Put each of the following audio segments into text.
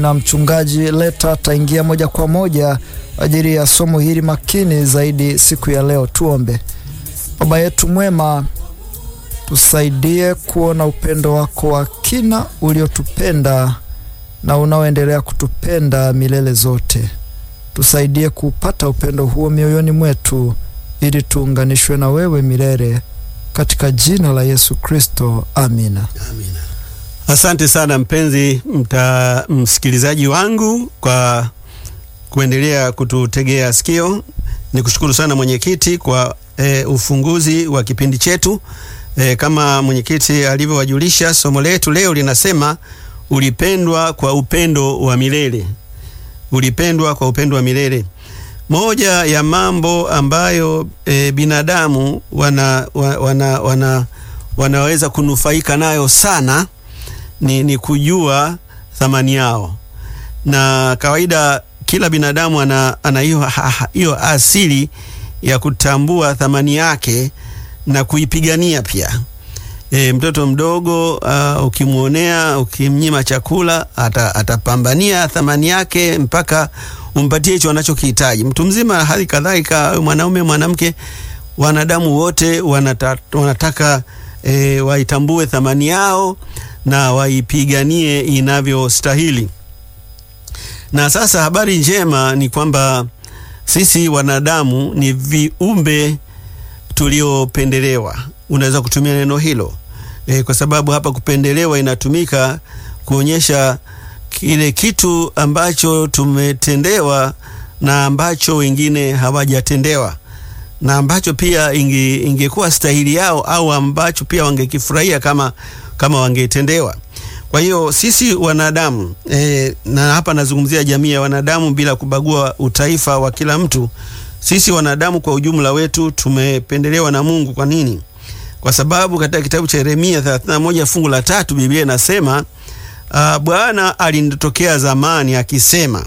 na mchungaji Leta ataingia moja kwa moja ajili ya somo hili makini zaidi siku ya leo. Tuombe. Baba yetu mwema, tusaidie kuona upendo wako wa kina uliotupenda na unaoendelea kutupenda milele zote. Tusaidie kuupata upendo huo mioyoni mwetu ili tuunganishwe na wewe milele katika jina la Yesu Kristo, amina. Amina. Asante sana mpenzi mta, msikilizaji wangu kwa kuendelea kututegea sikio. Ni kushukuru sana mwenyekiti kwa e, ufunguzi wa kipindi chetu. E, kama mwenyekiti alivyowajulisha, somo letu leo linasema ulipendwa kwa upendo wa milele. Ulipendwa kwa upendo wa milele. Moja ya mambo ambayo e, binadamu wana, wana, wana, wanaweza kunufaika nayo sana ni, ni kujua thamani yao, na kawaida kila binadamu ana ana hiyo asili ya kutambua thamani yake na kuipigania pia. E, mtoto mdogo uh, ukimwonea ukimnyima chakula ata, atapambania thamani yake mpaka umpatie hicho anachokihitaji. Mtu mzima hali kadhalika, mwanaume mwanamke, wanadamu wote wanata, wanataka e, waitambue thamani yao na waipiganie inavyostahili. Na sasa habari njema ni kwamba sisi wanadamu ni viumbe tuliopendelewa. Unaweza kutumia neno hilo e, kwa sababu hapa kupendelewa inatumika kuonyesha kile kitu ambacho tumetendewa na ambacho wengine hawajatendewa na ambacho pia inge, ingekuwa stahili yao au ambacho pia wangekifurahia kama, kama wangetendewa. Kwa hiyo sisi wanadamu e, na hapa nazungumzia jamii ya wanadamu bila kubagua utaifa wa kila mtu. Sisi wanadamu kwa ujumla wetu tumependelewa na Mungu. Kwa nini? Kwa sababu katika kitabu cha Yeremia 31 fungu la tatu Biblia inasema uh, Bwana alinitokea zamani akisema,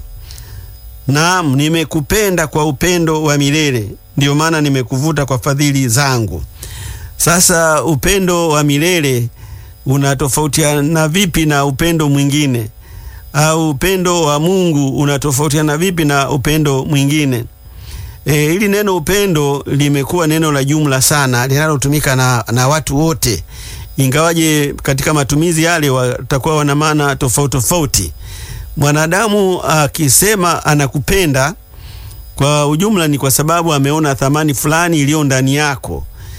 naam, nimekupenda kwa upendo wa milele, ndio maana nimekuvuta kwa fadhili zangu. Sasa upendo wa milele unatofautiana vipi na upendo mwingine? Au upendo wa Mungu unatofautiana vipi na upendo mwingine? E, hili neno upendo limekuwa neno la jumla sana linalotumika na, na watu wote, ingawaje katika matumizi yale watakuwa wana maana tofauti tofauti. Mwanadamu akisema anakupenda kwa ujumla ni kwa sababu ameona thamani fulani iliyo ndani yako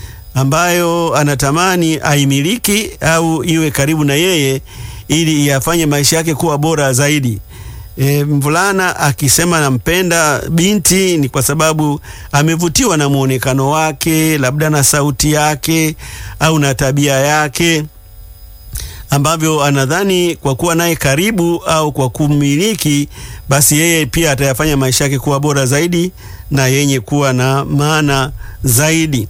ambayo anatamani aimiliki au iwe karibu na yeye ili yafanye maisha yake kuwa bora zaidi. E, mvulana akisema nampenda binti ni kwa sababu amevutiwa na muonekano wake, labda na sauti yake au na tabia yake, ambavyo anadhani kwa kuwa naye karibu au kwa kumiliki, basi yeye pia atayafanya maisha yake kuwa bora zaidi na yenye kuwa na maana zaidi.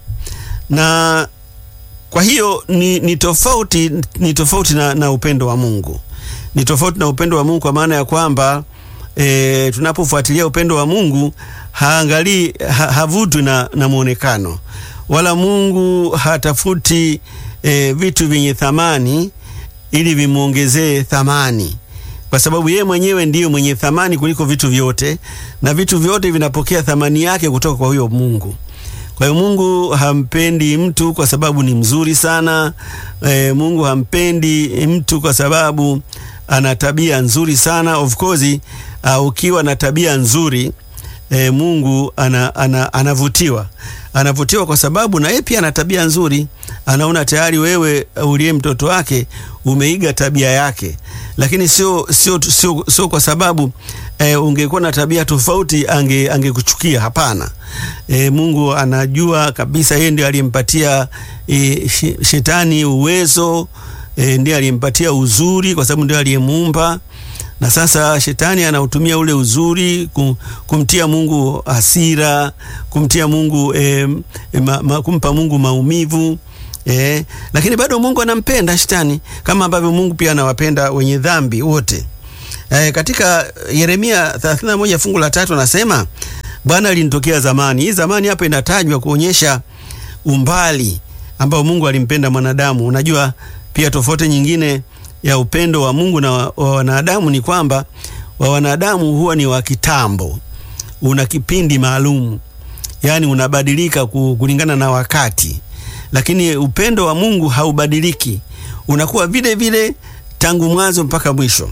Na kwa hiyo ni, ni tofauti, ni tofauti na, na upendo wa Mungu ni tofauti na upendo wa Mungu kwa maana ya kwamba e, tunapofuatilia upendo wa Mungu haangalii ha, havutwi na, na mwonekano wala Mungu hatafuti e, vitu vyenye thamani ili vimwongezee thamani, kwa sababu yeye mwenyewe ndiyo mwenye thamani kuliko vitu vyote, na vitu vyote vinapokea thamani yake kutoka kwa huyo Mungu. Kwa hiyo Mungu hampendi mtu kwa sababu ni mzuri sana. E, Mungu hampendi mtu kwa sababu ana tabia nzuri sana. Of course, uh, ukiwa na tabia nzuri e, Mungu ana, ana, anavutiwa anavutiwa kwa sababu na yeye pia ana tabia nzuri. Anaona tayari wewe uliye mtoto wake umeiga tabia yake, lakini sio sio sio, sio kwa sababu e, ungekuwa na tabia tofauti ange angekuchukia. Hapana. E, Mungu anajua kabisa yeye ndiye aliyempatia e, shetani uwezo e, ndiye aliyempatia uzuri kwa sababu ndiye aliyemuumba na sasa shetani anautumia ule uzuri kumtia Mungu hasira, kumtia Mungu eh, ma, ma, kumpa Mungu maumivu eh, lakini bado Mungu anampenda shetani kama ambavyo Mungu pia anawapenda wenye dhambi wote. Eh, katika Yeremia 31 fungu la tatu anasema Bwana alinitokea zamani. Hii zamani hapa inatajwa kuonyesha umbali ambao Mungu alimpenda mwanadamu. Unajua pia tofauti nyingine ya upendo wa Mungu na wa wanadamu ni kwamba wa wanadamu huwa ni wa kitambo, una kipindi maalum, yaani unabadilika kulingana na wakati, lakini upendo wa Mungu haubadiliki, unakuwa vile vile tangu mwanzo mpaka mwisho.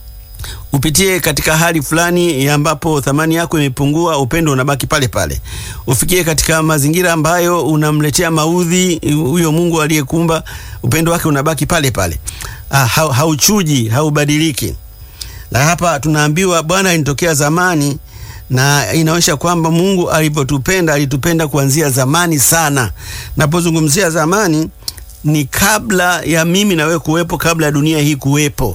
Upitie katika hali fulani ambapo thamani yako imepungua, upendo unabaki pale pale. Ufikie katika mazingira ambayo unamletea maudhi huyo Mungu aliyekumba, upendo wake unabaki pale pale. Ah, hauchuji, haubadiliki. Na hapa tunaambiwa Bwana alinitokea zamani, na inaonyesha kwamba Mungu alivyotupenda, alitupenda kuanzia zamani sana. Napozungumzia zamani, ni kabla ya mimi na wewe kuwepo, kabla ya dunia hii kuwepo.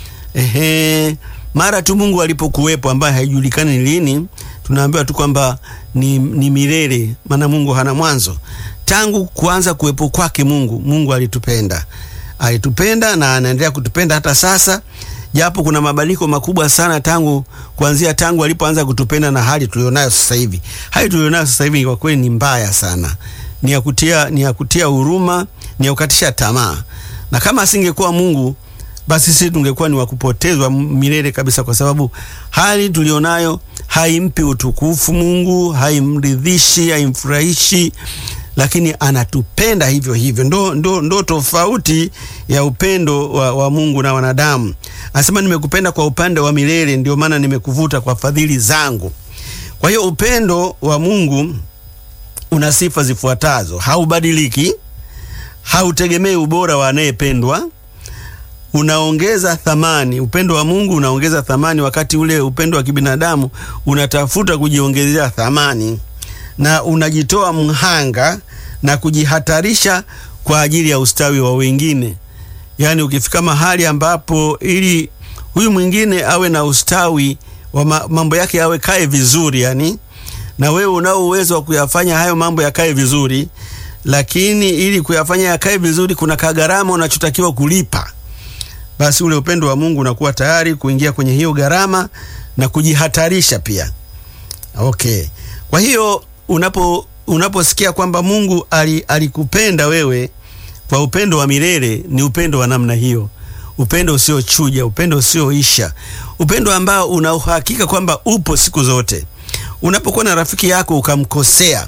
Ehe, mara tu Mungu alipokuwepo, ambaye haijulikani ni lini, tunaambiwa tu kwamba ni, ni milele, maana Mungu hana mwanzo. Tangu kuanza kuwepo kwake Mungu, Mungu alitupenda, alitupenda na anaendelea kutupenda hata sasa, japo kuna mabadiliko makubwa sana tangu kuanzia tangu alipoanza kutupenda na hali tulionayo sasa hivi. Hali tulionayo sasa hivi kwa kweli ni mbaya sana, ni ya kutia ni ya kutia huruma, ni ya kukatisha tamaa, na kama asingekuwa Mungu basi sisi tungekuwa ni wakupotezwa milele kabisa, kwa sababu hali tulionayo haimpi utukufu Mungu, haimridhishi, haimfurahishi, lakini anatupenda hivyo hivyo. Ndo, ndo, ndo tofauti ya upendo wa, wa Mungu na wanadamu. Anasema nimekupenda kwa upande wa milele, ndio maana nimekuvuta kwa fadhili zangu. Kwa hiyo upendo wa Mungu una sifa zifuatazo: haubadiliki, hautegemei ubora wa anayependwa unaongeza thamani. Upendo wa Mungu unaongeza thamani, wakati ule upendo wa kibinadamu unatafuta kujiongezea thamani, na unajitoa mhanga na kujihatarisha kwa ajili ya ustawi wa wengine. Yaani, ukifika mahali ambapo ili huyu mwingine awe na ustawi wa mambo yake awe kae vizuri, yani na wewe unao uwezo wa kuyafanya hayo mambo yakae vizuri, lakini ili kuyafanya yakae vizuri kuna kagharama unachotakiwa kulipa basi ule upendo wa Mungu unakuwa tayari kuingia kwenye hiyo gharama na kujihatarisha pia. Okay, kwa hiyo unapo unaposikia kwamba Mungu alikupenda wewe kwa upendo wa milele, ni upendo wa namna hiyo, upendo usiochuja, upendo usioisha, upendo ambao una uhakika kwamba upo siku zote. Unapokuwa na rafiki yako ukamkosea,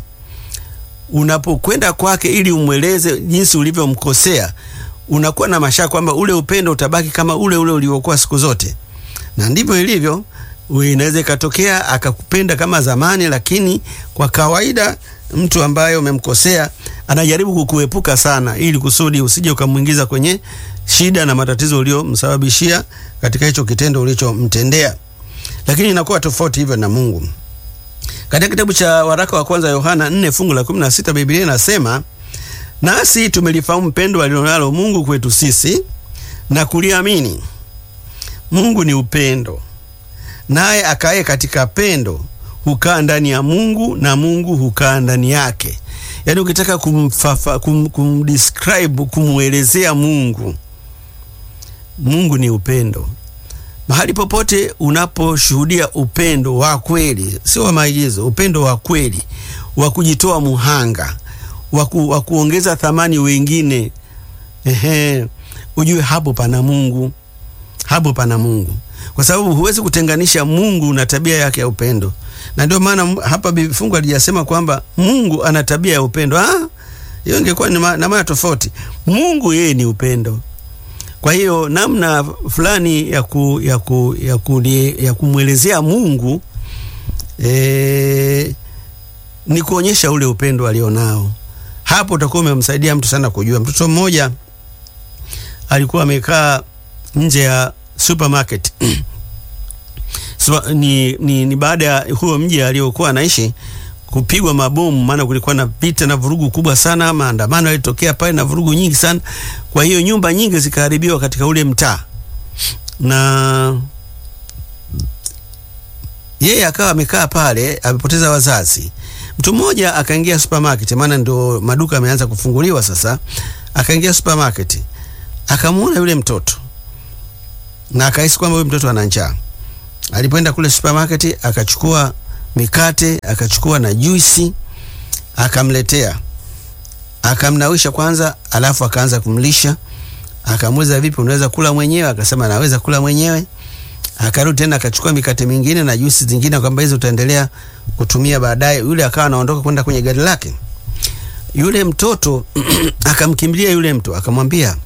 unapokwenda kwake ili umweleze jinsi ulivyomkosea unakuwa na mashaka kwamba ule upendo utabaki kama ule ule uliokuwa siku zote, na ndivyo ilivyo. Inaweza ikatokea akakupenda kama zamani, lakini kwa kawaida mtu ambaye umemkosea anajaribu kukuepuka sana, ili kusudi usije ukamwingiza kwenye shida na matatizo uliomsababishia katika hicho kitendo ulichomtendea. Lakini inakuwa tofauti hivyo na Mungu. Katika kitabu cha waraka wa kwanza Yohana 4 fungu la 16 Biblia inasema nasi tumelifahamu pendo alilonalo Mungu kwetu sisi na kuliamini. Mungu ni upendo, naye akaye katika pendo hukaa ndani ya Mungu na Mungu hukaa ndani yake. Yaani, ukitaka kumfafa, kum, kumdescribe kumwelezea Mungu, Mungu ni upendo. Mahali popote unaposhuhudia upendo wa kweli, sio wa maigizo, upendo wa kweli wa kujitoa muhanga waku, wa kuongeza thamani wengine, ehe, ujue hapo pana Mungu, hapo pana Mungu, kwa sababu huwezi kutenganisha Mungu na tabia yake ya upendo. Na ndio maana hapa fungu alijasema kwamba Mungu ana tabia ya upendo. Ah, hiyo ingekuwa na maana tofauti. Mungu yeye ni upendo. Kwa hiyo namna fulani ya, ku, ya, ku, ya, ku, ya kumwelezea Mungu e, ni kuonyesha ule upendo alionao. Hapo utakuwa umemsaidia mtu sana kujua. Mtoto mmoja alikuwa amekaa nje ya supermarket so, ni, ni, ni baada ya huo mji aliokuwa anaishi kupigwa mabomu, maana kulikuwa na vita na vurugu kubwa sana, maandamano yalitokea pale na vurugu nyingi sana. Kwa hiyo nyumba nyingi zikaharibiwa katika ule mtaa, na yeye akawa amekaa pale, amepoteza wazazi. Mtu mmoja akaingia supermarket, maana ndio maduka ameanza kufunguliwa sasa. Akaingia supermarket, akamwona yule mtoto na akahisi kwamba yule mtoto ana njaa. Alipoenda kule supermarket, akachukua mikate akachukua na juisi akamletea, akamnawisha kwanza, alafu akaanza kumlisha. Akamuuliza, vipi, unaweza kula mwenyewe? Akasema naweza kula mwenyewe. Akarudi tena akachukua mikate mingine na juisi zingine, kwamba hizo utaendelea kutumia baadaye. Yule akawa anaondoka kwenda kwenye gari lake. Yule mtoto akamkimbilia yule mtu akamwambia,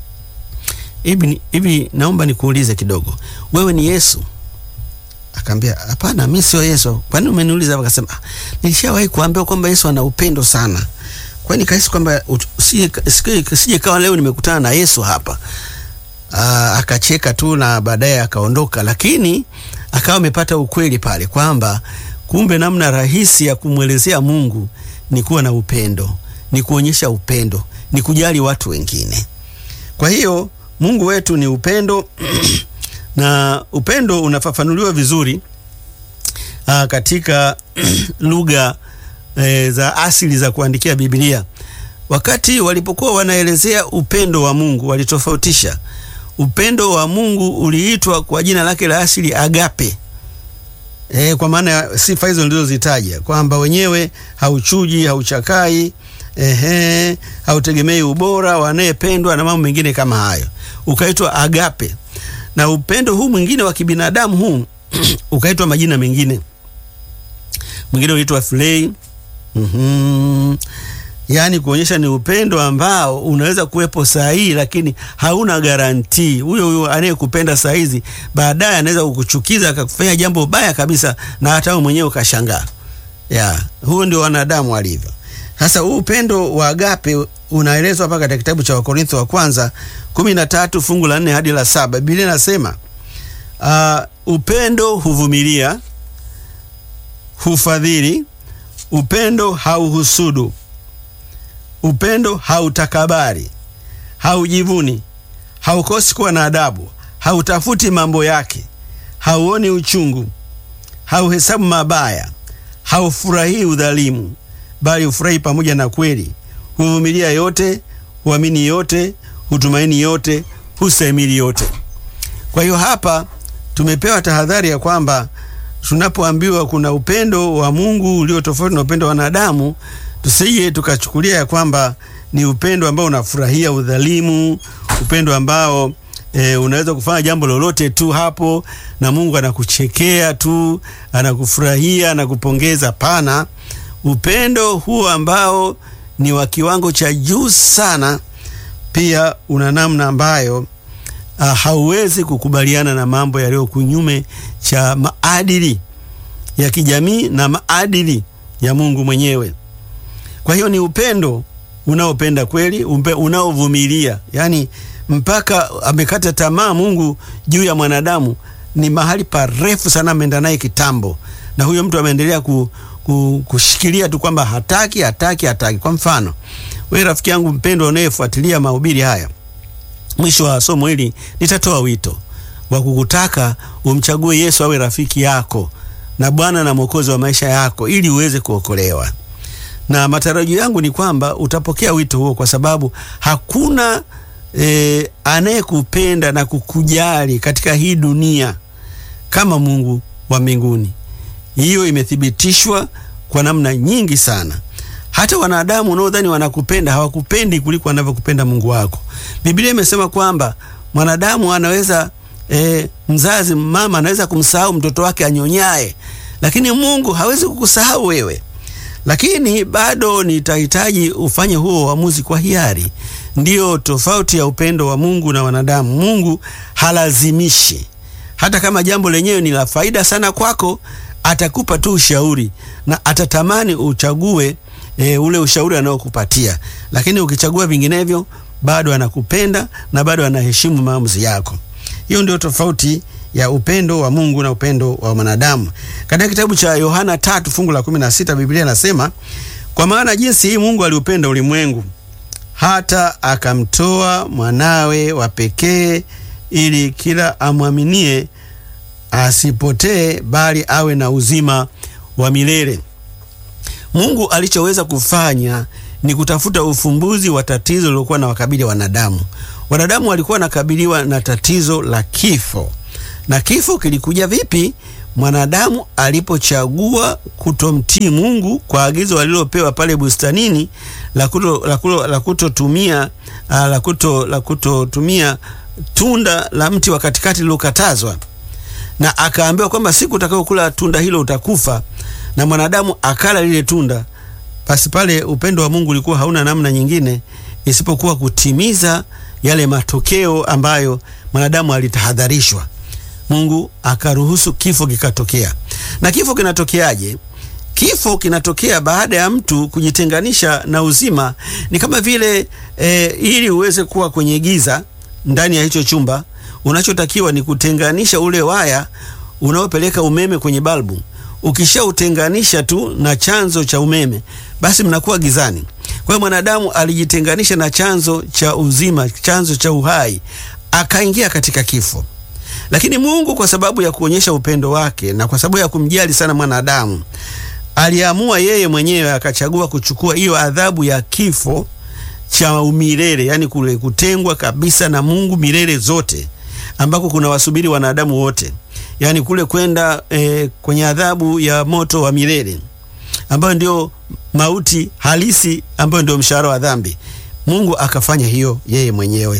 hivi hivi, naomba nikuulize kidogo, wewe ni Yesu? Akaambia, hapana, mimi sio Yesu. Kwani umeniuliza? Akasema, nilishawahi kuambiwa kwamba Yesu ana upendo sana, kwani kahisi kwamba sije kawa leo nimekutana na Yesu hapa. Aa, akacheka tu na baadaye akaondoka, lakini akawa amepata ukweli pale kwamba kumbe namna rahisi ya kumwelezea Mungu ni kuwa na upendo, ni kuonyesha upendo, ni kujali watu wengine. Kwa hiyo Mungu wetu ni upendo na upendo unafafanuliwa vizuri aa, katika lugha e, za asili za kuandikia Biblia. Wakati walipokuwa wanaelezea upendo wa Mungu walitofautisha. Upendo wa Mungu uliitwa kwa jina lake la asili agape. E, kwa maana ya sifa hizo nilizozitaja kwamba wenyewe hauchuji, hauchakai, ehe, hautegemei ubora wa anayependwa na mambo mengine kama hayo, ukaitwa agape. Na upendo huu mwingine wa kibinadamu huu ukaitwa majina mengine, mwingine unaitwa philei. mm-hmm. Yaani kuonyesha ni upendo ambao unaweza kuwepo saa hii, lakini hauna garantii. Huyo huyo anayekupenda saa hizi baadaye anaweza kukuchukiza akakufanya jambo baya kabisa, na hata wewe mwenyewe ukashangaa. Ya, huo ndio wanadamu walivyo. Sasa huu upendo wa agape unaelezwa hapa katika kitabu cha Wakorintho wa kwanza kumi na tatu fungu la nne hadi la saba. Biblia inasema uh, upendo huvumilia, hufadhili, upendo hauhusudu upendo hautakabari, haujivuni, haukosi kuwa na adabu, hautafuti mambo yake, hauoni uchungu, hauhesabu mabaya, haufurahii udhalimu, bali hufurahi pamoja na kweli, huvumilia yote, huamini yote, hutumaini yote, hustahimili yote. Kwa hiyo hapa tumepewa tahadhari ya kwamba tunapoambiwa kuna upendo wa Mungu ulio tofauti na upendo wa wanadamu tusije tukachukulia ya kwamba ni upendo ambao unafurahia udhalimu, upendo ambao e, unaweza kufanya jambo lolote tu hapo na Mungu anakuchekea tu, anakufurahia, anakupongeza. Pana, upendo huo ambao ni wa kiwango cha juu sana, pia una namna ambayo uh, hauwezi kukubaliana na mambo yaliyo kunyume cha maadili ya kijamii na maadili ya Mungu mwenyewe. Kwa hiyo ni upendo unaopenda kweli, unaovumilia, yaani mpaka amekata tamaa Mungu juu ya mwanadamu. Ni mahali parefu sana, ameenda naye kitambo, na huyo mtu ameendelea ku, ku, kushikilia tu kwamba hataki, hataki, hataki. Kwa mfano, wewe rafiki yangu mpendwa unayefuatilia mahubiri haya, mwisho wa somo hili nitatoa wito wa kukutaka umchague Yesu awe rafiki yako na Bwana na Mwokozi wa maisha yako ili uweze kuokolewa na matarajio yangu ni kwamba utapokea wito huo, kwa sababu hakuna e, anayekupenda na kukujali katika hii dunia kama Mungu wa mbinguni. Hiyo imethibitishwa kwa namna nyingi sana. Hata wanadamu unaodhani wanakupenda hawakupendi kuliko wanavyokupenda Mungu wako. Biblia imesema kwamba mwanadamu anaweza e, mzazi mama anaweza kumsahau mtoto wake anyonyaye, lakini Mungu hawezi kukusahau wewe lakini bado nitahitaji ufanye huo uamuzi kwa hiari. Ndiyo tofauti ya upendo wa Mungu na wanadamu. Mungu halazimishi, hata kama jambo lenyewe ni la faida sana kwako, atakupa tu ushauri na atatamani uchague e, ule ushauri anaokupatia, lakini ukichagua vinginevyo, bado anakupenda na bado anaheshimu maamuzi yako. Hiyo ndio tofauti ya upendo wa Mungu na upendo wa mwanadamu. Katika kitabu cha Yohana tatu fungu la kumi na sita Biblia inasema kwa maana jinsi hii Mungu aliupenda ulimwengu hata akamtoa mwanawe wa pekee, ili kila amwaminie asipotee, bali awe na uzima wa milele. Mungu alichoweza kufanya ni kutafuta ufumbuzi wa tatizo lilokuwa na wakabili wanadamu. Wanadamu walikuwa wanakabiliwa na tatizo la kifo na kifo kilikuja vipi? Mwanadamu alipochagua kutomtii Mungu kwa agizo alilopewa pale bustanini la kutotumia la kutotumia tunda la mti wa katikati lilokatazwa, na akaambiwa kwamba siku utakayokula tunda hilo utakufa, na mwanadamu akala lile tunda, basi pale upendo wa Mungu ulikuwa hauna namna nyingine isipokuwa kutimiza yale matokeo ambayo mwanadamu alitahadharishwa. Mungu akaruhusu kifo kikatokea. Na kifo kinatokeaje? Kifo kinatokea baada ya mtu kujitenganisha na uzima. Ni kama vile e, ili uweze kuwa kwenye giza ndani ya hicho chumba, unachotakiwa ni kutenganisha ule waya unaopeleka umeme kwenye balbu. Ukishautenganisha tu na chanzo cha umeme, basi mnakuwa gizani. Kwa hiyo mwanadamu alijitenganisha na chanzo cha uzima, chanzo cha uhai, akaingia katika kifo. Lakini Mungu kwa sababu ya kuonyesha upendo wake na kwa sababu ya kumjali sana mwanadamu, aliamua yeye mwenyewe akachagua kuchukua hiyo adhabu ya kifo cha umilele, yani kule kutengwa kabisa na Mungu milele zote, ambako kuna wasubiri wanadamu wote, yani kule kwenda e, kwenye adhabu ya moto wa milele ambayo ndio mauti halisi, ambayo ndio mshahara wa dhambi. Mungu akafanya hiyo yeye mwenyewe,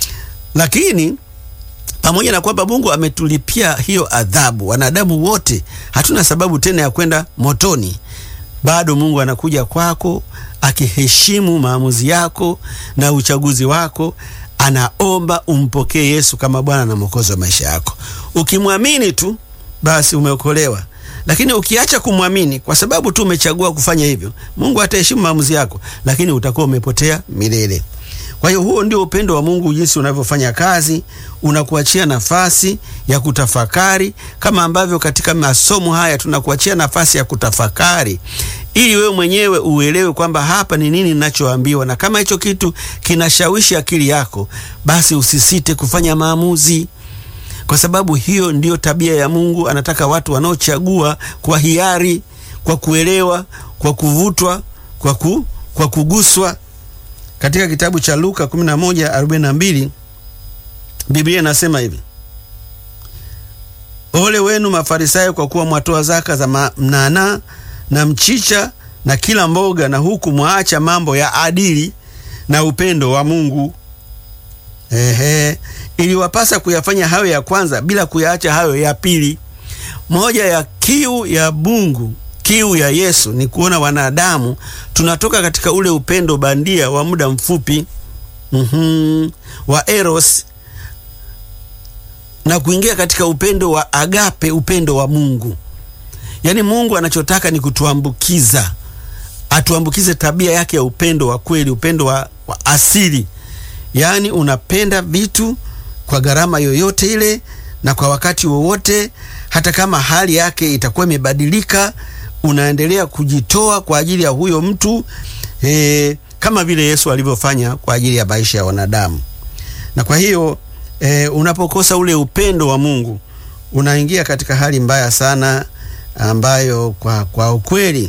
lakini pamoja na kwamba Mungu ametulipia hiyo adhabu, wanadamu wote hatuna sababu tena ya kwenda motoni. Bado Mungu anakuja kwako akiheshimu maamuzi yako na uchaguzi wako, anaomba umpokee Yesu kama Bwana na Mwokozi wa maisha yako. Ukimwamini tu basi umeokolewa, lakini ukiacha kumwamini kwa sababu tu umechagua kufanya hivyo, Mungu ataheshimu maamuzi yako, lakini utakuwa umepotea milele. Kwa hiyo huo ndio upendo wa Mungu jinsi unavyofanya kazi, unakuachia nafasi ya kutafakari, kama ambavyo katika masomo haya tunakuachia nafasi ya kutafakari ili wewe mwenyewe uelewe kwamba hapa ni nini ninachoambiwa, na kama hicho kitu kinashawishi akili yako, basi usisite kufanya maamuzi, kwa sababu hiyo ndiyo tabia ya Mungu. Anataka watu wanaochagua kwa hiari, kwa kuelewa, kwa kuvutwa, kwa, ku, kwa kuguswa katika kitabu cha Luka 11:42 Biblia inasema hivi: ole wenu Mafarisayo, kwa kuwa mwatoa zaka za mnanaa na mchicha na kila mboga, na huku mwaacha mambo ya adili na upendo wa Mungu. Ehe, iliwapasa kuyafanya hayo ya kwanza bila kuyaacha hayo ya pili. Moja ya kiu ya Mungu kiu ya Yesu ni kuona wanadamu tunatoka katika ule upendo bandia wa muda mfupi mm -hmm, wa eros na kuingia katika upendo wa agape, upendo wa Mungu. Yaani Mungu anachotaka ni kutuambukiza, atuambukize tabia yake ya upendo wa kweli, upendo wa, wa asili. Yaani unapenda vitu kwa gharama yoyote ile na kwa wakati wowote, hata kama hali yake itakuwa imebadilika unaendelea kujitoa kwa ajili ya huyo mtu e, kama vile Yesu alivyofanya kwa ajili ya maisha ya wanadamu. Na kwa hiyo e, unapokosa ule upendo wa Mungu unaingia katika hali mbaya sana ambayo kwa, kwa ukweli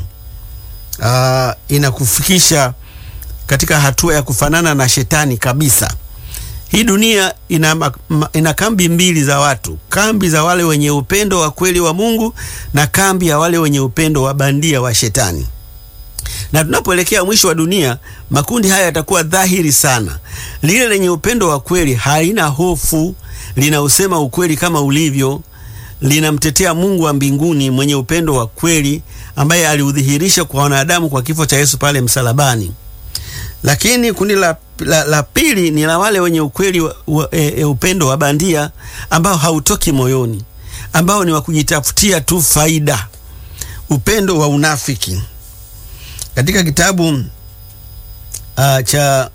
a, inakufikisha katika hatua ya kufanana na shetani kabisa. Hii dunia ina, ina kambi mbili za watu, kambi za wale wenye upendo wa kweli wa Mungu na kambi ya wale wenye upendo wa bandia wa shetani. Na tunapoelekea mwisho wa dunia, makundi haya yatakuwa dhahiri sana. Lile lenye upendo wa kweli halina hofu, linausema ukweli kama ulivyo, linamtetea Mungu wa mbinguni mwenye upendo wa kweli ambaye aliudhihirisha kwa wanadamu kwa kifo cha Yesu pale msalabani. Lakini kundi la, la, la pili ni la wale wenye ukweli wa, wa, e, e, upendo wa bandia ambao hautoki moyoni, ambao ni wa kujitafutia tu faida, upendo wa unafiki. Katika kitabu uh, cha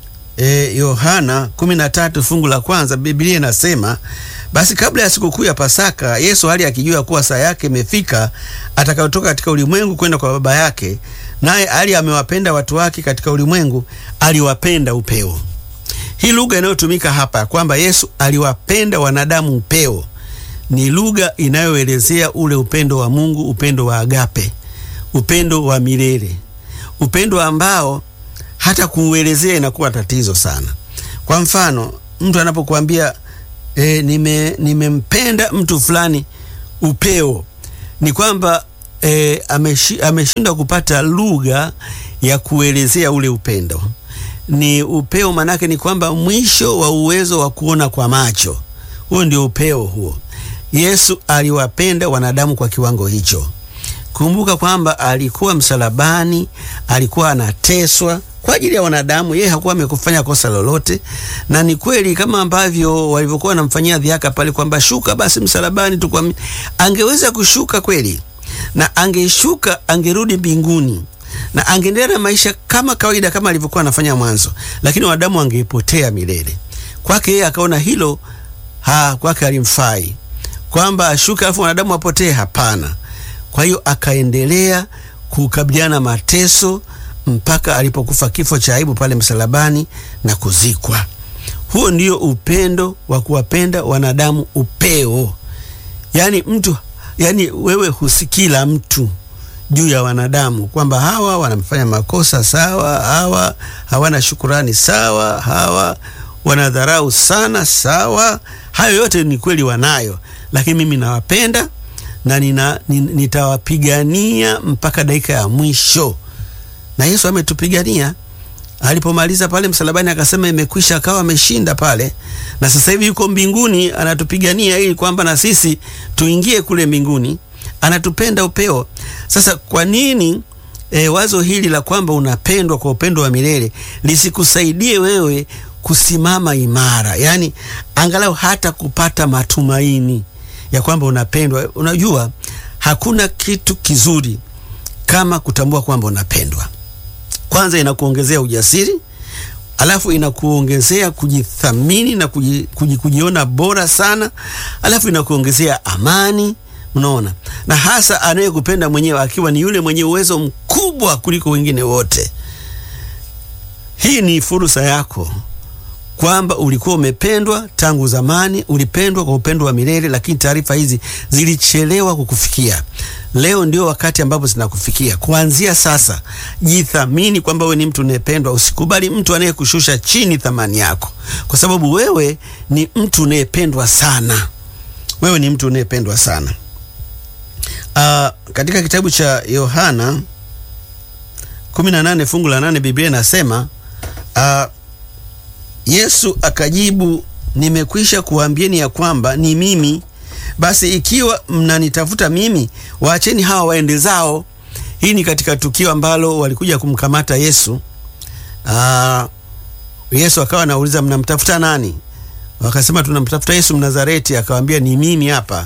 Yohana e, 13 fungu la kwanza Biblia inasema basi kabla ya sikukuu ya Pasaka, Yesu hali akijua kuwa saa yake imefika atakayotoka katika ulimwengu kwenda kwa Baba yake, naye hali amewapenda watu wake katika ulimwengu, aliwapenda upeo. Hii lugha inayotumika hapa kwamba Yesu aliwapenda wanadamu upeo ni lugha inayoelezea ule upendo wa Mungu, upendo wa agape, upendo wa milele, upendo ambao hata kuuelezea inakuwa tatizo sana. Kwa mfano, mtu anapokuambia E, nime nimempenda mtu fulani upeo, ni kwamba e, ameshi, ameshindwa kupata lugha ya kuelezea ule upendo. Ni upeo, manake ni kwamba mwisho wa uwezo wa kuona kwa macho, huo ndio upeo huo. Yesu aliwapenda wanadamu kwa kiwango hicho. Kumbuka kwamba alikuwa msalabani, alikuwa anateswa kwa ajili ya wanadamu. Yeye hakuwa amekufanya kosa lolote, na ni kweli kama ambavyo walivyokuwa wanamfanyia dhihaka pale kwamba shuka basi msalabani tu, angeweza kushuka kweli, na angeshuka, angerudi mbinguni na angeendelea na maisha kama kawaida, kama alivyokuwa anafanya mwanzo, lakini wanadamu wangeipotea milele. Kwake yeye akaona hilo ha, kwake alimfai kwamba ashuke alafu wanadamu wapotee. Hapana. Kwa hiyo akaendelea kukabiliana mateso mpaka alipokufa kifo cha aibu pale msalabani na kuzikwa. Huo ndio upendo wa kuwapenda wanadamu upeo. Yaani mtu yaani, wewe husikila mtu juu ya wanadamu kwamba hawa wanamfanya makosa sawa, hawa hawana shukurani sawa, hawa wanadharau sana sawa. Hayo yote ni kweli wanayo, lakini mimi nawapenda na nina, nitawapigania mpaka dakika ya mwisho. Na Yesu ametupigania alipomaliza pale msalabani, akasema imekwisha, akawa ameshinda pale, na sasa hivi yuko mbinguni anatupigania ili kwamba na sisi tuingie kule mbinguni. Anatupenda upeo. Sasa kwa nini e, wazo hili la kwamba unapendwa kwa upendo wa milele lisikusaidie wewe kusimama imara, yaani angalau hata kupata matumaini ya kwamba unapendwa. Unajua, hakuna kitu kizuri kama kutambua kwamba unapendwa. Kwanza inakuongezea ujasiri, alafu inakuongezea kujithamini na kuji, kuji, kujiona bora sana, alafu inakuongezea amani. Unaona, na hasa anayekupenda mwenyewe akiwa ni yule mwenye uwezo mkubwa kuliko wengine wote. Hii ni fursa yako kwamba ulikuwa umependwa tangu zamani, ulipendwa kwa upendo wa milele, lakini taarifa hizi zilichelewa kukufikia. Leo ndio wakati ambapo zinakufikia. Kuanzia sasa, jithamini kwamba wewe ni mtu unayependwa. Usikubali mtu anayekushusha chini thamani yako, kwa sababu wewe ni mtu unayependwa sana. Wewe ni mtu unayependwa sana. Uh, katika kitabu cha Yohana 18 fungu la 8 Biblia inasema uh, Yesu akajibu, nimekwisha kuwaambieni ya kwamba ni mimi. Basi ikiwa mnanitafuta mimi, waacheni hawa waende zao. Hii ni katika tukio ambalo walikuja kumkamata Yesu. Aa, Yesu akawa anauliza mnamtafuta nani? Wakasema tunamtafuta Yesu Mnazareti. Akawaambia ni mimi hapa.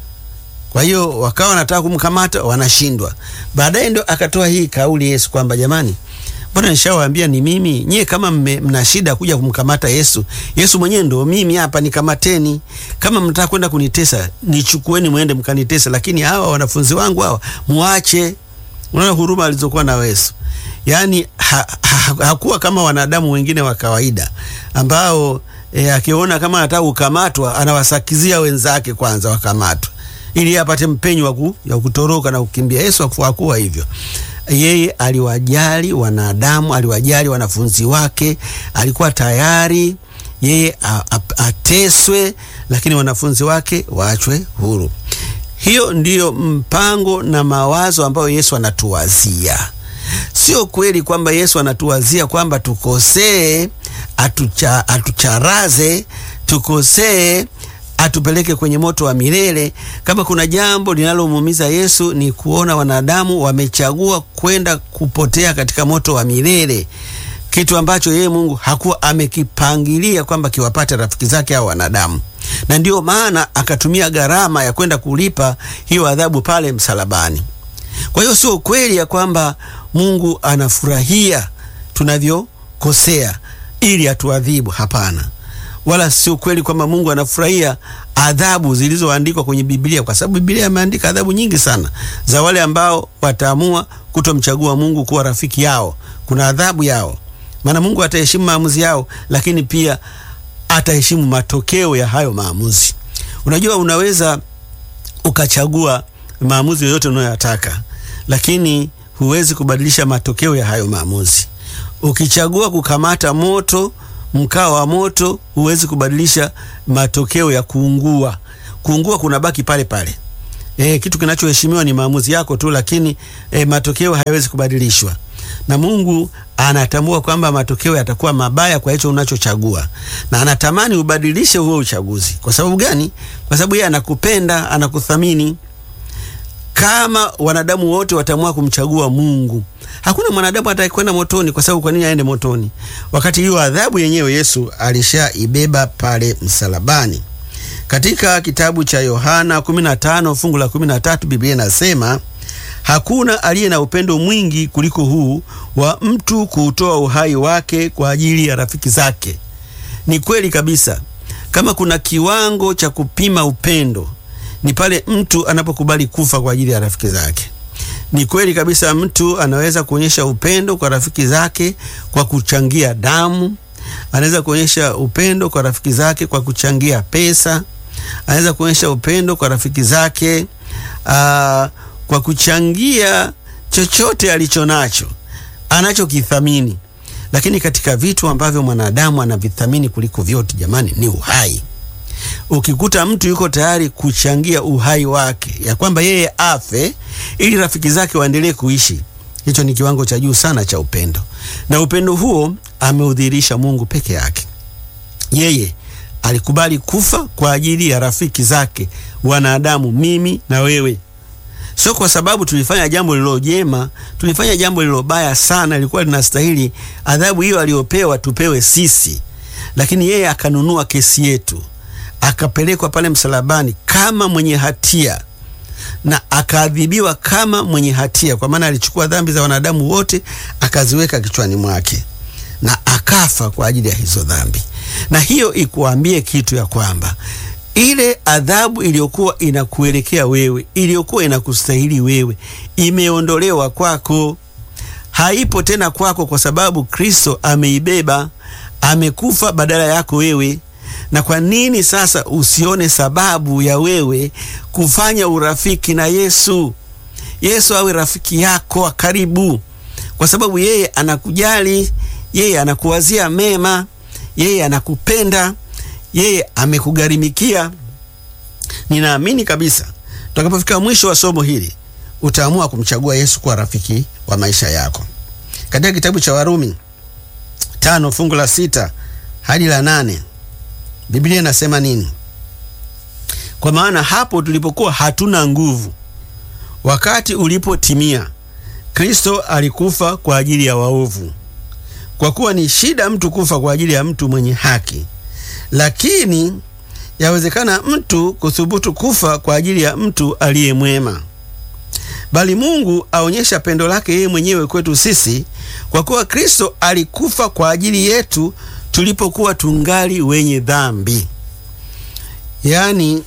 Kwa hiyo wakawa wanataka kumkamata, wanashindwa. Baadaye ndo akatoa hii kauli Yesu kwamba jamani Mbona nishawaambia ni mimi? Nyie kama mna shida kuja kumkamata Yesu, Yesu mwenyewe ndo mimi hapa, nikamateni. Kama mnataka kwenda kunitesa, nichukueni mwende mkanitesa, lakini hawa wanafunzi wangu hawa muache. Unaona huruma alizokuwa na Yesu, yaani ha, ha, hakuwa kama wanadamu wengine wa kawaida ambao e, akiona kama anataka kukamatwa anawasakizia wenzake kwanza wakamatwa ili apate mpenyo wa kutoroka na kukimbia. Yesu hakuwa hivyo. Yeye aliwajali wanadamu, aliwajali wanafunzi wake, alikuwa tayari yeye ateswe, lakini wanafunzi wake waachwe huru. Hiyo ndiyo mpango na mawazo ambayo Yesu anatuwazia. Sio kweli kwamba Yesu anatuwazia kwamba tukosee, atucha, atucharaze, tukosee atupeleke kwenye moto wa milele. Kama kuna jambo linalomuumiza Yesu ni kuona wanadamu wamechagua kwenda kupotea katika moto wa milele, kitu ambacho yeye Mungu hakuwa amekipangilia kwamba kiwapate rafiki zake au wanadamu, na ndiyo maana akatumia gharama ya kwenda kulipa hiyo adhabu pale msalabani. Kwa hiyo sio kweli ya kwamba Mungu anafurahia tunavyokosea ili atuadhibu. Hapana wala sio kweli kwamba Mungu anafurahia adhabu zilizoandikwa kwenye Biblia, kwa sababu Biblia imeandika adhabu nyingi sana za wale ambao wataamua kutomchagua Mungu kuwa rafiki yao. Kuna adhabu yao, maana Mungu ataheshimu maamuzi yao, lakini pia ataheshimu matokeo ya hayo maamuzi. Unajua, unaweza ukachagua maamuzi yoyote unayoyataka, lakini huwezi kubadilisha matokeo ya hayo maamuzi. Ukichagua kukamata moto mkaa wa moto huwezi kubadilisha matokeo ya kuungua. Kuungua kunabaki pale pale. E, kitu kinachoheshimiwa ni maamuzi yako tu, lakini e, matokeo hayawezi kubadilishwa. na Mungu anatambua kwamba matokeo yatakuwa mabaya kwa hicho unachochagua, na anatamani ubadilishe huo uchaguzi. Kwa sababu gani? Kwa sababu yeye anakupenda, anakuthamini. Kama wanadamu wote wataamua kumchagua Mungu, hakuna mwanadamu atakayekwenda motoni. Kwa sababu kwa nini aende motoni wakati hiyo adhabu yenyewe Yesu alishaibeba pale msalabani? Katika kitabu cha Yohana 15 fungu la 13 Biblia inasema hakuna aliye na upendo mwingi kuliko huu wa mtu kuutoa uhai wake kwa ajili ya rafiki zake. Ni kweli kabisa, kama kuna kiwango cha kupima upendo ni pale mtu anapokubali kufa kwa ajili ya rafiki zake. Ni kweli kabisa, mtu anaweza kuonyesha upendo kwa rafiki zake kwa kuchangia damu, anaweza kuonyesha upendo kwa rafiki zake kwa kuchangia pesa, anaweza kuonyesha upendo kwa rafiki zake aa, kwa kuchangia chochote alicho nacho anachokithamini. Lakini katika vitu ambavyo mwanadamu anavithamini kuliko vyote, jamani, ni uhai. Ukikuta mtu yuko tayari kuchangia uhai wake, ya kwamba yeye afe ili rafiki zake waendelee kuishi, hicho ni kiwango cha juu sana cha upendo, na upendo huo ameudhihirisha Mungu peke yake. Yeye alikubali kufa kwa ajili ya rafiki zake wanadamu, mimi na wewe sio kwa sababu tulifanya jambo lililo jema, tulifanya jambo lililo baya sana, lilikuwa linastahili adhabu hiyo aliyopewa tupewe sisi, lakini yeye akanunua kesi yetu, akapelekwa pale msalabani kama mwenye hatia na akaadhibiwa kama mwenye hatia, kwa maana alichukua dhambi za wanadamu wote akaziweka kichwani mwake na akafa kwa ajili ya hizo dhambi. Na hiyo ikuambie kitu ya kwamba ile adhabu iliyokuwa inakuelekea wewe, iliyokuwa inakustahili wewe, imeondolewa kwako, haipo tena kwako, kwa sababu Kristo ameibeba, amekufa badala yako wewe. Na kwa nini sasa usione sababu ya wewe kufanya urafiki na Yesu? Yesu awe rafiki yako wa karibu, kwa sababu yeye anakujali, yeye anakuwazia mema, yeye anakupenda yeye amekugharimikia. Ninaamini kabisa tutakapofika mwisho wa somo hili utaamua kumchagua Yesu kuwa rafiki wa maisha yako. Katika kitabu cha Warumi tano fungu la sita hadi la nane Biblia inasema nini? Kwa maana hapo tulipokuwa hatuna nguvu, wakati ulipotimia, Kristo alikufa kwa ajili ya waovu. Kwa kuwa ni shida mtu kufa kwa ajili ya mtu mwenye haki lakini yawezekana mtu kuthubutu kufa kwa ajili ya mtu aliye mwema. Bali Mungu aonyesha pendo lake yeye mwenyewe kwetu sisi, kwa kuwa Kristo alikufa kwa ajili yetu tulipokuwa tungali wenye dhambi. Yaani,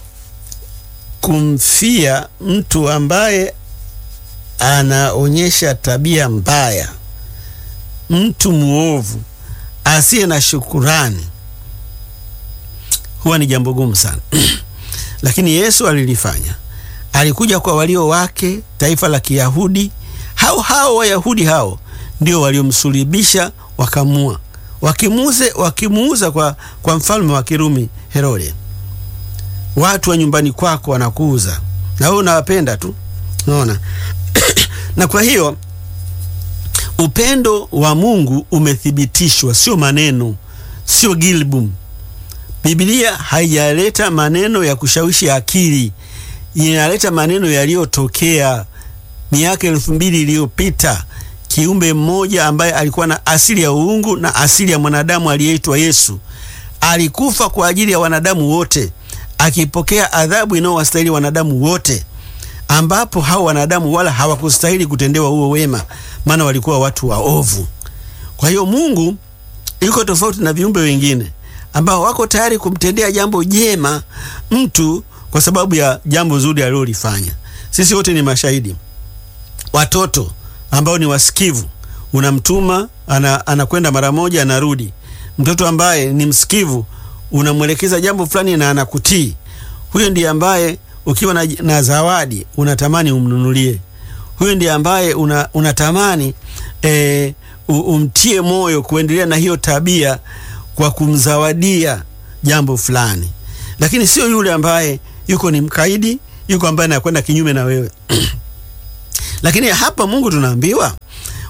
kumfia mtu ambaye anaonyesha tabia mbaya, mtu mwovu asiye na shukurani huwa ni jambo gumu sana lakini Yesu alilifanya. Alikuja kwa walio wake, taifa la Kiyahudi. Hao hao Wayahudi hao ndio waliomsulibisha wakamua, wakimuuze wakimuuza kwa, kwa mfalme wa Kirumi Herode. Watu wa nyumbani kwako wanakuuza na wewe unawapenda tu, unaona na kwa hiyo upendo wa Mungu umethibitishwa, sio maneno, sio gilbum Biblia haijaleta maneno ya kushawishi akili, inaleta maneno yaliyotokea miaka elfu mbili iliyopita. Kiumbe mmoja ambaye alikuwa na asili ya uungu na asili ya mwanadamu aliyeitwa Yesu alikufa kwa ajili ya wanadamu wote, akipokea adhabu inayowastahili wanadamu wote, ambapo hao wanadamu wala hawakustahili kutendewa huo wema, maana walikuwa watu waovu. Kwa hiyo Mungu yuko tofauti na viumbe wengine ambao wako tayari kumtendea jambo jema mtu kwa sababu ya jambo zuri alilolifanya. Sisi wote ni mashahidi. Watoto ambao ni wasikivu, unamtuma anakwenda ana mara moja anarudi. Mtoto ambaye ni msikivu, unamwelekeza jambo fulani na anakutii. Huyo ndiye ambaye ukiwa na, na zawadi unatamani umnunulie. Huyo ndiye ambaye una, unatamani e, umtie moyo kuendelea na hiyo tabia kwa kumzawadia jambo fulani, lakini sio yule ambaye yuko ni mkaidi, yuko ambaye anakwenda kinyume na wewe. Lakini hapa Mungu tunaambiwa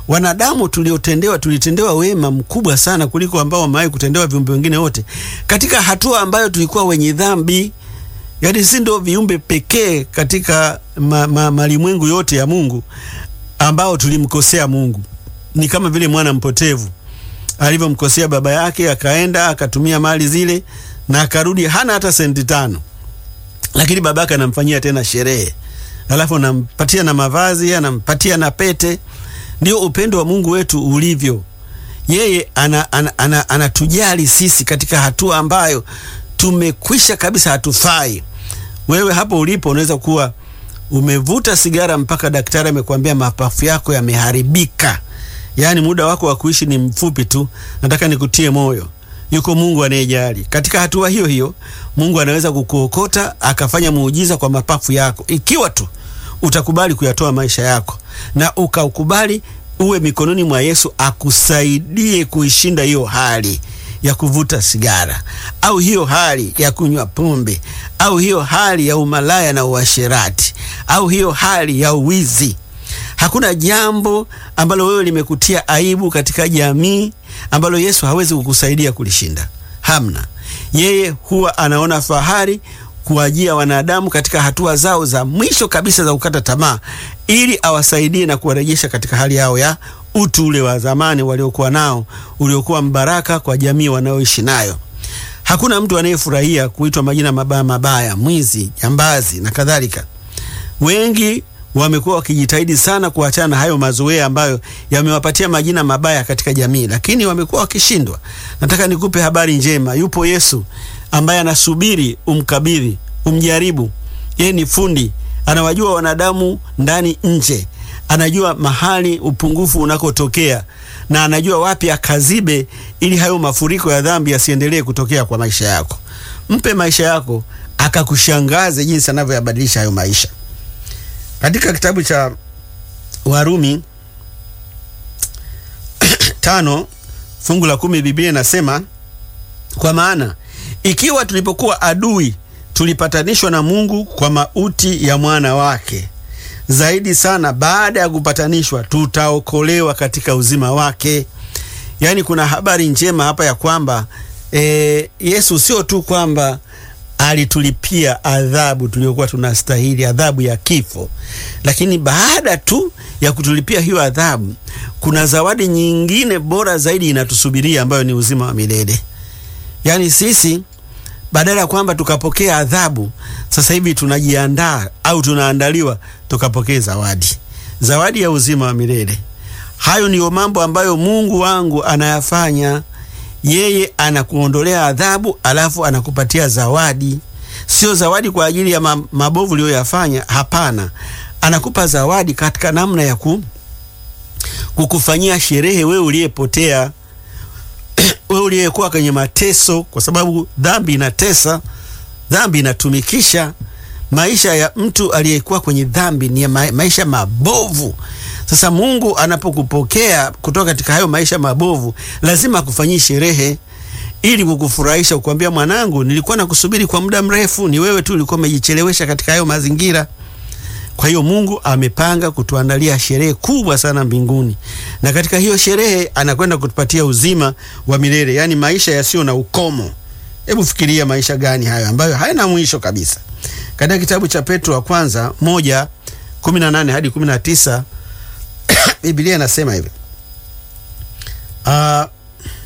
wanadamu tuliotendewa, tulitendewa wema mkubwa sana kuliko ambao wamewahi kutendewa viumbe wengine wote, katika hatua ambayo tulikuwa wenye dhambi. Yaani si ndio viumbe pekee katika ma, ma, malimwengu yote ya Mungu ambao tulimkosea Mungu. Ni kama vile mwana mpotevu alivyomkosea baba yake, akaenda akatumia mali zile na akarudi hana hata senti tano, lakini baba yake anamfanyia tena sherehe, alafu anampatia na mavazi, anampatia na pete. Ndio upendo wa Mungu wetu ulivyo. Yeye anatujali ana, ana, ana sisi katika hatua ambayo tumekwisha kabisa, hatufai. Wewe hapo ulipo unaweza kuwa umevuta sigara mpaka daktari amekwambia mapafu yako yameharibika, yaani muda wako wa kuishi ni mfupi tu. Nataka nikutie moyo, yuko Mungu anayejali. Katika hatua hiyo hiyo, Mungu anaweza kukuokota akafanya muujiza kwa mapafu yako, ikiwa tu utakubali kuyatoa maisha yako na ukaukubali uwe mikononi mwa Yesu akusaidie kuishinda hiyo hali ya kuvuta sigara au hiyo hali ya kunywa pombe au hiyo hali ya umalaya na uasherati au hiyo hali ya uwizi. Hakuna jambo ambalo wewe limekutia aibu katika jamii ambalo Yesu hawezi kukusaidia kulishinda. Hamna. Yeye huwa anaona fahari kuwajia wanadamu katika hatua zao za mwisho kabisa za kukata tamaa, ili awasaidie na kuwarejesha katika hali yao ya utu ule wa zamani waliokuwa nao, uliokuwa mbaraka kwa jamii wanaoishi nayo. Hakuna mtu anayefurahia kuitwa majina mabaya mabaya, mwizi, jambazi na kadhalika. Wengi wamekuwa wakijitahidi sana kuachana na hayo mazoea ambayo yamewapatia majina mabaya katika jamii, lakini wamekuwa wakishindwa. Nataka nikupe habari njema. Yupo Yesu ambaye anasubiri umkabidhi, umjaribu. Yeye ni fundi, anawajua wanadamu ndani nje, anajua mahali upungufu unakotokea na anajua wapi akazibe, ili hayo mafuriko ya dhambi yasiendelee kutokea kwa maisha yako. Mpe maisha yako akakushangaze jinsi anavyoyabadilisha hayo maisha. Katika kitabu cha Warumi tano fungu la kumi Biblia inasema kwa maana ikiwa tulipokuwa adui tulipatanishwa na Mungu kwa mauti ya mwana wake, zaidi sana baada ya kupatanishwa tutaokolewa katika uzima wake. Yaani kuna habari njema hapa ya kwamba e, Yesu sio tu kwamba alitulipia adhabu tuliyokuwa tunastahili, adhabu ya kifo, lakini baada tu ya kutulipia hiyo adhabu, kuna zawadi nyingine bora zaidi inatusubiria ambayo ni uzima wa milele. Yaani sisi badala ya kwamba tukapokea adhabu, sasa hivi tunajiandaa au tunaandaliwa tukapokea zawadi, zawadi ya uzima wa milele. Hayo ndiyo mambo ambayo Mungu wangu anayafanya. Yeye anakuondolea adhabu, alafu anakupatia zawadi. Sio zawadi kwa ajili ya mabovu uliyoyafanya, hapana. Anakupa zawadi katika namna ya ku, kukufanyia sherehe wewe uliyepotea wewe uliyekuwa kwenye mateso, kwa sababu dhambi inatesa, dhambi inatumikisha. Maisha ya mtu aliyekuwa kwenye dhambi ni ma maisha mabovu. Sasa Mungu anapokupokea kutoka katika hayo maisha mabovu, lazima akufanyie sherehe ili kukufurahisha, kukwambia, mwanangu, nilikuwa nakusubiri kwa muda mrefu, ni wewe tu ulikuwa umejichelewesha katika hayo mazingira. Kwa hiyo Mungu amepanga kutuandalia sherehe kubwa sana mbinguni, na katika hiyo sherehe anakwenda kutupatia uzima wa milele, yaani maisha yasiyo na ukomo. Hebu fikiria maisha gani hayo ambayo hayana mwisho kabisa. Katika kitabu cha Petro wa kwanza moja kumi na nane hadi kumi na tisa Biblia inasema hivi uh,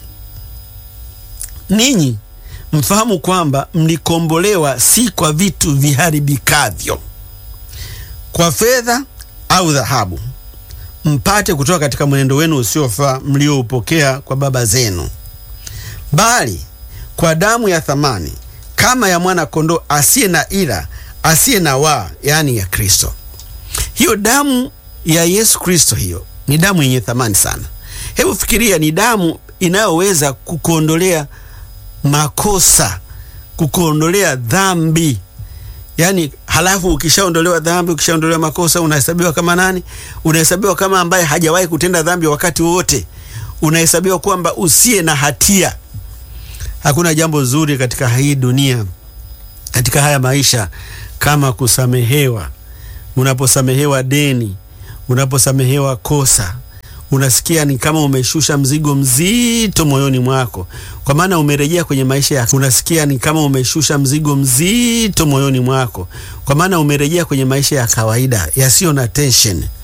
ninyi mfahamu kwamba mlikombolewa si kwa vitu viharibikavyo kwa fedha au dhahabu, mpate kutoka katika mwenendo wenu usiofaa mlioupokea kwa baba zenu, bali kwa damu ya thamani kama ya mwana kondoo asiye na ila asiye na waa, yaani ya Kristo. Hiyo damu ya Yesu Kristo, hiyo ni damu yenye thamani sana. Hebu fikiria, ni damu inayoweza kukuondolea makosa, kukuondolea dhambi Yaani, halafu ukishaondolewa dhambi, ukishaondolewa makosa, unahesabiwa kama nani? Unahesabiwa kama ambaye hajawahi kutenda dhambi wakati wowote. Unahesabiwa kwamba usiye na hatia. Hakuna jambo zuri katika hii dunia, katika haya maisha kama kusamehewa. Unaposamehewa deni, unaposamehewa kosa, unasikia ni kama umeshusha mzigo mzito moyoni mwako, kwa maana umerejea kwenye maisha ya unasikia ni kama umeshusha mzigo mzito moyoni mwako, kwa maana umerejea kwenye maisha ya kawaida yasiyo na tension.